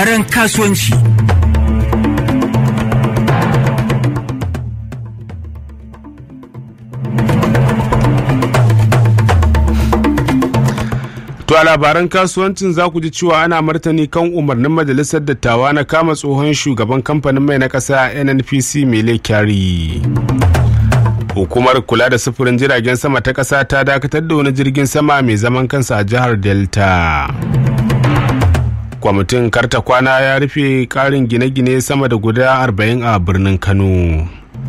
Ran kasuwanci. To a labaran kasuwancin za ku ji cewa ana martani kan umarnin majalisar dattawa na kama tsohon shugaban kamfanin mai na ƙasa NNPC Mele Kyari. Hukumar kula da sufurin jiragen sama ta ƙasa ta dakatar da wani jirgin sama mai zaman kansa a jihar Delta. Kwamitin karta kwana ya rufe ƙarin gine-gine sama da guda arba'in a birnin Kano.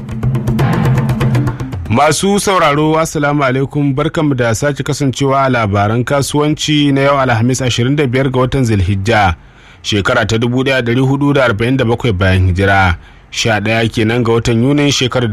Masu sauraro Assalamu alaikum barkanmu da sake kasancewa a labaran kasuwanci na yau Alhamis 25 ga watan Zulhijja shekara ta 1447 bayan hijira 11 kenan ga watan Yunin shekarar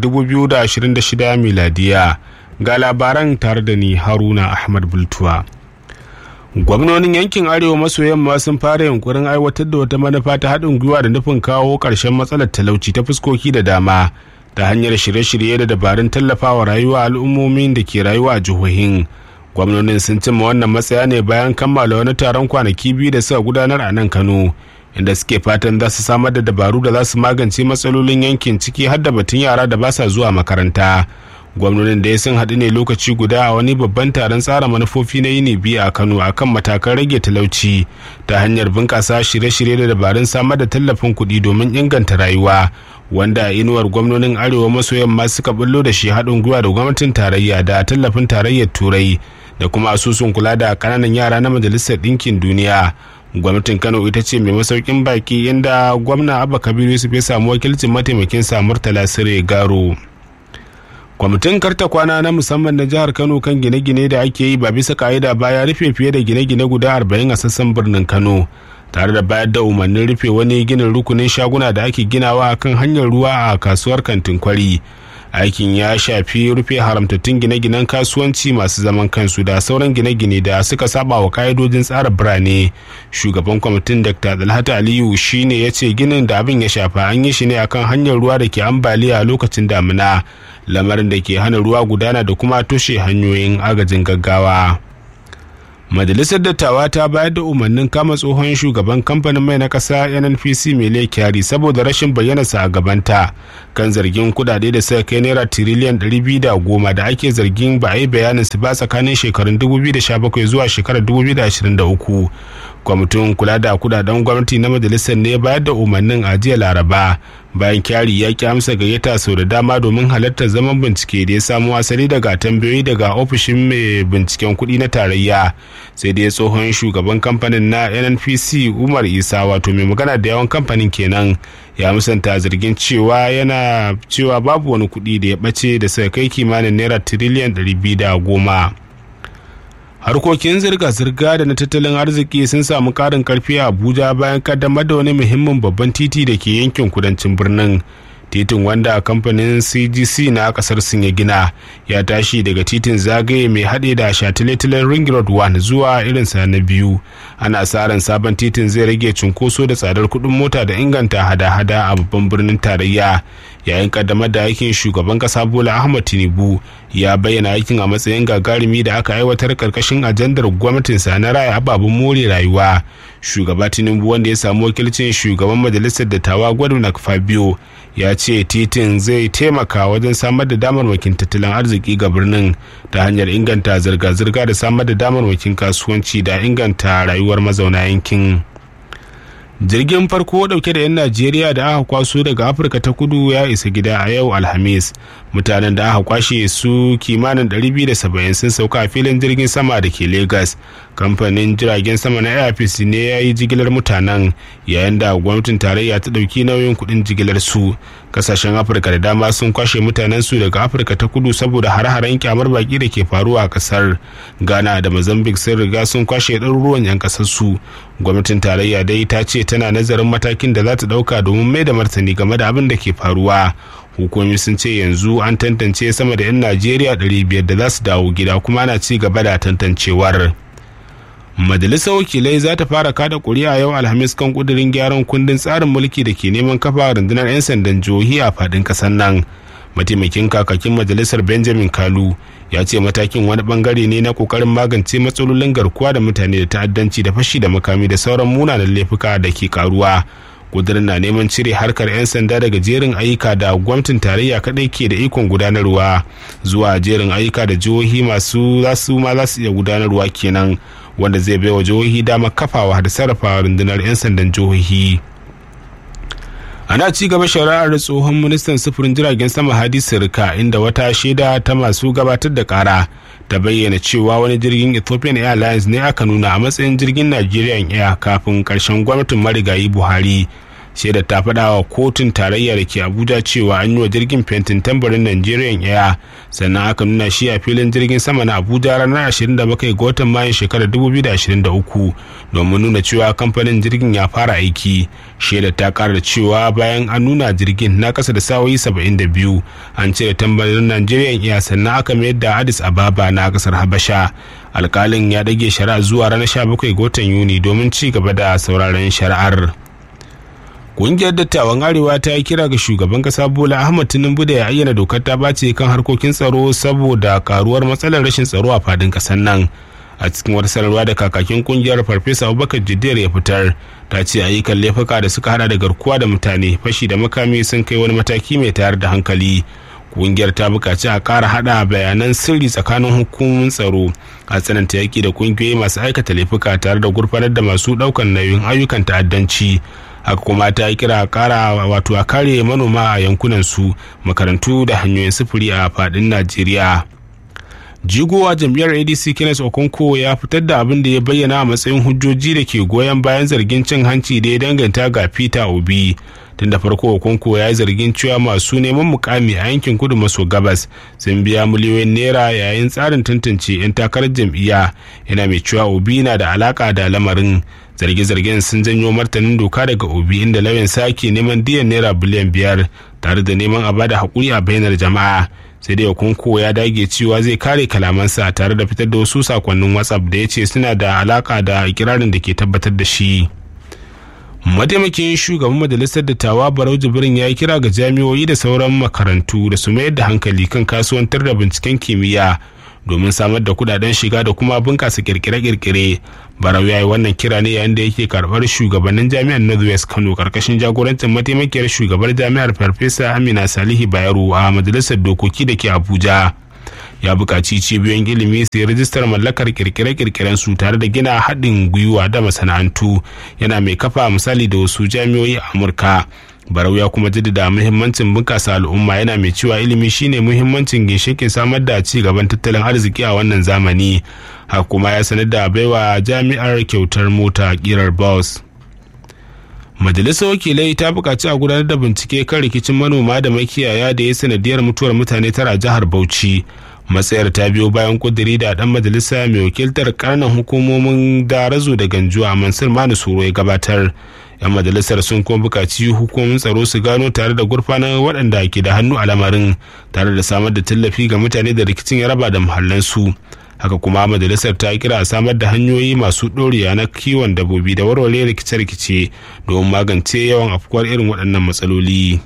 2026 miladiya ga labaran tare da ni Haruna Ahmad Bultuwa. Gwamnonin yankin Arewa maso yamma sun fara yunkurin aiwatar da wata manufa ta haɗin gwiwa da nufin kawo ƙarshen matsalar talauci ta fuskoki da dama. ta hanyar shirye-shirye da dabarun tallafawa rayuwa al'ummomin da ke rayuwa a jihohin gwamnonin sun cimma wannan matsaya ne bayan kammala wani taron kwanaki biyu da suka gudanar a nan kano inda suke fatan za su samar da dabaru da za su magance matsalolin yankin ciki har da batun yara da ba sa zuwa makaranta gwamnonin da ya sun haɗu ne lokaci guda a wani babban taron tsara manufofi na yini biyu a kano akan matakan rage talauci ta hanyar bunƙasa shirye-shirye da dabarun samar da tallafin kuɗi domin inganta rayuwa wanda a inuwar gwamnonin arewa maso yamma suka bullo da shi haɗin gwiwa da gwamnatin tarayya da tallafin tarayyar turai da kuma asusun kula da ƙananan yara na majalisar ɗinkin duniya gwamnatin kano ita ce mai masaukin baki inda gwamna abba kabiru yusuf ya samu wakilcin mataimakin sa murtala sire garo kwamitin karta kwana na musamman na jihar kano kan gine-gine da ake yi ba bisa ka'ida ba ya rufe fiye da gine-gine guda arba'in a sassan birnin kano tare da bayar da umarnin rufe wani ginin rukunin shaguna da ake ginawa kan hanyar ruwa a kasuwar kantin kwari aikin ya shafi rufe haramtattun gine-ginen kasuwanci masu zaman kansu da sauran gine-gine da suka saba wa ka'idojin tsara birane shugaban kwamitin dr dalhata aliyu shine ya ce ginin da abin ya shafa an yi shi ne akan hanyar ruwa da ke ambaliya a lokacin damina lamarin da ke hana ruwa gudana da kuma toshe hanyoyin agajin gaggawa majalisar dattawa ta bayar da umarnin kama tsohon shugaban kamfanin mai na ƙasa nnpc mele kyari saboda rashin bayyanarsa a gabanta kan zargin kudade da suka kai naira tiriliyan 210 da ake zargin ba a yi bayanin su ba tsakanin shekarun 2017 zuwa shekarar 2023 kwamitin kula da kudaden gwamnati na majalisar ne bayar da umarnin a jiya laraba bayan kyari ya ki amsa gayyata sau da dama domin halartar zaman bincike da ya samu asali daga tambayoyi daga ofishin mai binciken kuɗi na tarayya sai dai tsohon shugaban kamfanin na nnpc umar isa wato mai magana da yawan kamfanin kenan ya musanta zargin cewa yana cewa babu wani kuɗi da ya ɓace da suka kai kimanin naira tiriliyan 210 harkokin zirga-zirga da na tattalin arziki sun samu karin karfi a abuja bayan kaddamar da wani muhimmin babban titi da ke yankin kudancin birnin titin wanda kamfanin cgc na kasar sun ya gina ya tashi daga titin zagaye mai haɗe da shatiletalen ring road 1 zuwa irinsa na biyu ana sa ran sabon titin zai rage cunkoso da tsadar kuɗin mota da inganta hada-hada a babban birnin tarayya yayin kaddamar da aikin shugaban kasa bola ahmad tinubu ya bayyana aikin a matsayin gagarumi da aka aiwatar karkashin ajandar gwamnatinsa na raya ababen more rayuwa shugaba tinubu wanda ya samu wakilcin shugaban majalisar dattawa gwadon fabio ya ce titin zai taimaka wajen samar da damarmakin tattalin arziki ga birnin ta hanyar inganta zirga-zirga da samar da damarmakin kasuwanci da inganta rayuwar mazauna yankin jirgin farko dauke da 'yan najeriya da aka kwaso daga afirka ta kudu ya isa gida a yau alhamis mutanen da aka kwashe su kimanin 270 sun sauka a filin jirgin sama da ke lagos kamfanin jiragen sama na airpeace ne ya yi jigilar mutanen yayin da gwamnatin tarayya ta dauki nauyin kudin jigilar su kasashen afirka da dama sun kwashe mutanen su daga afirka ta kudu saboda hare-haren kyamar baki da ke faruwa a kasar ghana da mozambique sun riga sun kwashe ɗaruruwan 'yan kasar su gwamnatin tarayya dai ta ce tana nazarin matakin da za ta ɗauka domin mai da martani game da abin da ke faruwa hukumomi sun ce yanzu an tantance sama da 'yan najeriya 500 da za su dawo gida kuma ana ci gaba da tantancewar majalisar wakilai za ta fara kada kuri'a yau alhamis kan kudirin gyaran kundin tsarin mulki da ke neman kafa rundunar 'yan sandan jihohi a fadin kasar nan mataimakin kakakin majalisar benjamin kalu ya ce matakin wani bangare ne na kokarin magance matsalolin garkuwa da mutane da ta'addanci da fashi da makami da sauran munanan laifuka da ke karuwa kudirin na neman cire harkar 'yan sanda daga jerin ayyuka da gwamnatin tarayya kadai ke da ikon gudanarwa zuwa jerin ayyuka da jihohi masu zasu ma za su iya gudanarwa kenan wanda zai baiwa jihohi damar kafawa da sarrafa rundunar 'yan sandan jihohi ana ci gaba shari'ar tsohon ministan sufurin jiragen sama hadi sirka inda wata shaida ta masu gabatar da kara ta bayyana cewa wani jirgin ethiopian airlines ne aka nuna a matsayin jirgin nigerian air kafin karshen gwamnatin marigayi buhari shaida ta faɗa wa kotun tarayya da ke abuja cewa an yi wa jirgin fentin tambarin nigerian air sannan aka nuna shi a filin jirgin sama na abuja ranar 27 ga watan mayun shekarar 2023 domin nuna cewa kamfanin jirgin ya fara aiki shaida ta kara cewa bayan an nuna jirgin na kasa da sawoyi 72 an cire tambarin nigerian air sannan aka mayar da addis ababa na kasar habasha alkalin ya dage shari'a zuwa ranar 17 ga watan yuni domin ci gaba da sauraron shari'ar Ƙungiyar dattawan Arewa ta yi kira ga shugaban kasa Bola Ahmad Tinubu da ya ayyana dokar ta bace kan harkokin tsaro saboda karuwar matsalar rashin tsaro a fadin ƙasar nan. A cikin wata sanarwa da kakakin kungiyar Farfesa Abubakar Jiddiyar ya fitar, ta ce ayyukan laifuka da suka hada da garkuwa da mutane, fashi da makami sun kai wani mataki mai tayar da hankali. kungiyar ta bukaci a kara hada bayanan sirri tsakanin hukumomin tsaro a tsananta yaki da kungiyoyi masu aikata laifuka tare da gurfanar da masu daukan nauyin ayyukan ta'addanci haka kuma ta yi kira kara wato a kare manoma a yankunan su makarantu da hanyoyin sufuri a fadin najeriya jigowa jam'iyyar adc kenneth okonko ya fitar da abin da ya bayyana a matsayin hujjoji da ke goyon bayan zargin cin hanci da ya danganta ga peter obi tun da farko okonko ya yi zargin cewa masu neman mukami a yankin kudu maso gabas sun biya miliyoyin naira yayin tsarin tantance 'yan takarar jam'iyya yana mai cewa obi na da alaka da lamarin zarge-zargen sun janyo martanin doka daga obi inda lauyan sake neman diyan naira biliyan biyar tare da neman a bada haƙuri a bainar jama'a sai dai okonko ya dage cewa zai kare kalamansa tare da fitar da wasu sakonnin whatsapp da ya ce suna da alaka da ikirarin da ke tabbatar da shi mataimakin shugaban majalisar dattawa barau jibrin ya yi kira ga jami'o'i da sauran makarantu da su mayar da hankali kan kasuwantar da binciken kimiyya domin samar da kudaden shiga da kuma bunkasa kirkire-kirkire barau ya yi wannan kira ne yayin da yake karbar shugabannin jami'ar northwest kano karkashin jagorancin mataimakiyar shugabar jami'ar farfesa amina salihu bayero a majalisar dokoki da ke abuja ya buƙaci cibiyoyin ilimi su yi rajistar mallakar kirkire-kirkiren su tare da gina haɗin gwiwa da masana'antu yana mai kafa misali da wasu jami'o'i a amurka barau ya kuma jaddada muhimmancin bunƙasa al'umma yana mai cewa ilimi shine muhimmancin ginshikin samar da ci gaban tattalin arziki a wannan zamani haka kuma ya sanar da baiwa jami'ar kyautar mota kirar bus majalisar wakilai ta buƙaci a gudanar da bincike kan rikicin manoma da makiyaya da ya sanadiyar mutuwar mutane tara jihar bauchi matsayar ta biyo bayan kudiri da dan majalisa mai wakiltar karnan hukumomin darazo da ganjuwa mansur manu suro ya gabatar yan majalisar sun kuma bukaci hukumomin tsaro su gano tare da gurfanar waɗanda ke da hannu a lamarin tare da samar da tallafi ga mutane da rikicin ya raba da muhallansu haka kuma majalisar ta kira a samar da hanyoyi masu ɗoriya na kiwon dabbobi da warware rikice-rikice domin magance yawan afkuwar irin waɗannan matsaloli.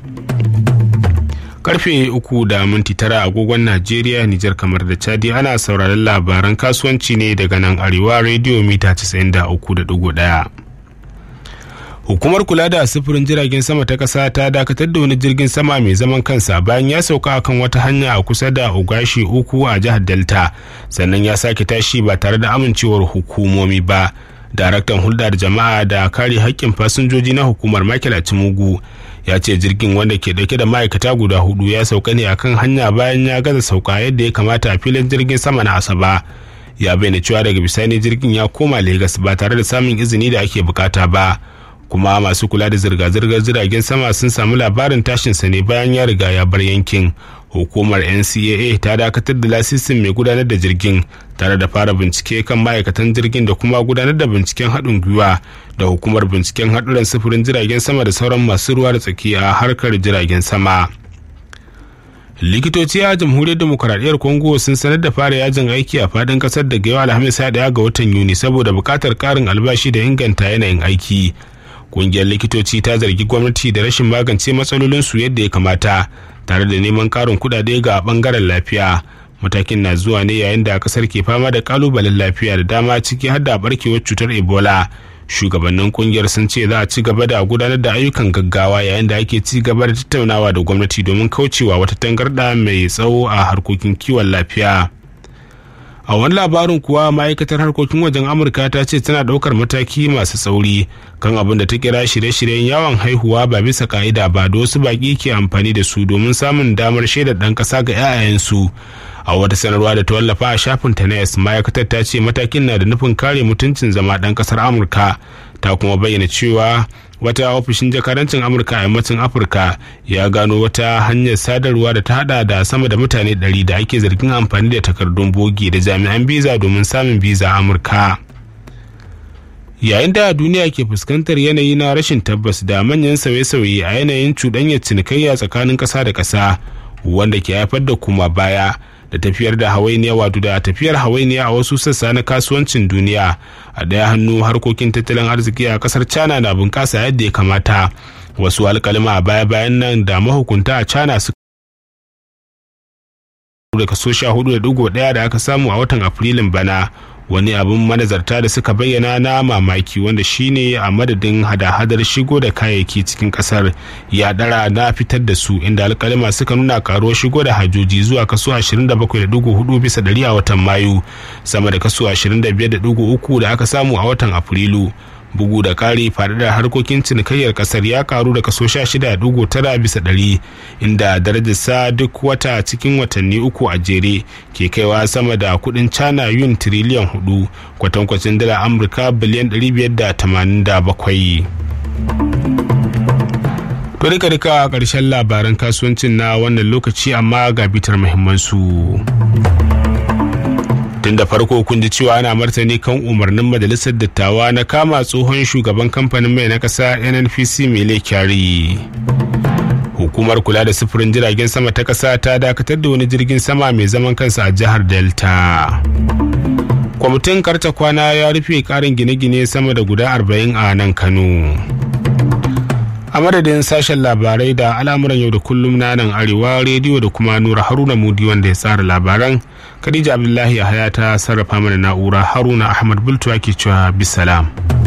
karfe uku da minti tara agogon najeriya nijar kamar da chadi ana sauraron labaran kasuwanci ne daga nan arewa rediyo mita 93.1 hukumar kula da sufurin jiragen sama ta kasa ta dakatar da wani jirgin sama mai zaman kansa bayan ya sauka akan wata hanya a kusa da ogashi uku a jihar delta sannan ya sake tashi ba tare da amincewar hukumomi ba daraktan hulɗa da jama'a da kare haƙƙin fasinjoji na hukumar michael mugu ya ce jirgin wanda ke dauke da ma'aikata guda hudu ya sauka ne akan hanya bayan ya gaza sauka yadda ya kamata a filin jirgin sama na asaba ya bayyana cewa daga bisani jirgin ya koma Legas ba tare da samun izini da ake bukata ba kuma masu kula da zirga-zirgar jiragen sama sun samu labarin tashinsa ne bayan ya riga ya bar yankin hukumar ncaa ta dakatar da lasisin mai gudanar da jirgin tare da fara bincike kan ma'aikatan jirgin da kuma gudanar da binciken haɗin gwiwa da hukumar binciken haɗuran sufurin jiragen sama da sauran masu ruwa da tsaki a harkar jiragen sama likitoci a jamhuriyar demokuraɗiyyar congo sun sanar da fara yajin aiki a fadin ƙasar daga yau alhamis ɗaya ga watan yuni saboda buƙatar ƙarin albashi da inganta yanayin aiki ƙungiyar likitoci ta zargi gwamnati da rashin magance matsalolinsu yadda ya kamata tare da neman ƙarin kuɗaɗe ga ɓangaren lafiya matakin na zuwa ne yayin da kasar ke fama da kalubalen lafiya da dama ciki har da barkewar cutar ebola shugabannin kungiyar sun ce za a ci gaba da gudanar da ayyukan gaggawa yayin da ake ci gaba da tattaunawa da gwamnati domin kaucewa wata tangarda mai tsawo a harkokin kiwon lafiya a wani labarin kuwa ma'aikatar harkokin wajen amurka ta ce tana ɗaukar mataki masu tsauri kan abin da ta kira shirye-shiryen yawon haihuwa ba bisa ka'ida ba da wasu baƙi ke amfani da su domin samun damar shaidar ɗan ƙasa ga 'ya'yansu a wata sanarwa da ta wallafa a shafin ta na ma'aikatar ta ce matakin na da nufin kare mutuncin zama ɗan ƙasar amurka ta kuma bayyana cewa wata ofishin jakarancin amurka a yammacin afirka ya gano wata hanyar sadarwa da ta hada da sama da mutane 100 da ake zargin amfani da takardun bogi da jami'an biza domin samun biza amurka yayin da duniya ke fuskantar yanayi na rashin tabbas da manyan sauye-sauye a yanayin cuɗanyar cinikayya tsakanin ƙasa da ƙasa wanda ke haifar da kuma baya da tafiyar da hawainiya wato da tafiyar hawainiya a wasu sassa na kasuwancin duniya a ɗaya hannu harkokin tattalin arziki a ƙasar china na bunƙasa yadda ya kamata wasu alƙalma a baya-bayan nan da mahukunta a china suka da kaso sha hudu da digo ɗaya da aka samu a watan afrilun bana wani abin manazarta da suka bayyana na mamaki wanda shine a madadin hada-hadar shigo da kayayyaki cikin kasar ya dara na fitar da su inda alkalima suka nuna karuwar shigo da hajoji zuwa kaso 27.4 bisa dari a watan mayu sama da kaso 25.3 da aka samu a watan afrilu bugu da kari faɗaɗar harkokin cinikayyar ƙasar ya karu da kaso 16.9 bisa ɗari inda darajarsa duk wata cikin watanni uku a jere ke kaiwa sama da kuɗin china yun tiriliyan hudu kwatankwacin dala amurka biliyan 587 to rika rika ƙarshen labaran kasuwancin na wannan lokaci amma ga bitar muhimmansu. tun da farko kun ji cewa ana martani kan umarnin majalisar dattawa na kama tsohon shugaban kamfanin mai na kasa nnpc mele kyari hukumar kula da sufurin jiragen sama ta kasa ta dakatar da wani jirgin sama mai zaman kansa a jihar delta kwamitin karta kwana ya rufe karin gine-gine sama da guda 40 a nan kano a madadin sashen labarai da al'amuran yau da kullum na nan arewa rediyo da kuma nura haruna mudi wanda ya tsara labaran khadija abdullahi a haya ta sarrafa mana na'ura haruna ahmad bultuwa ke cewa bisalam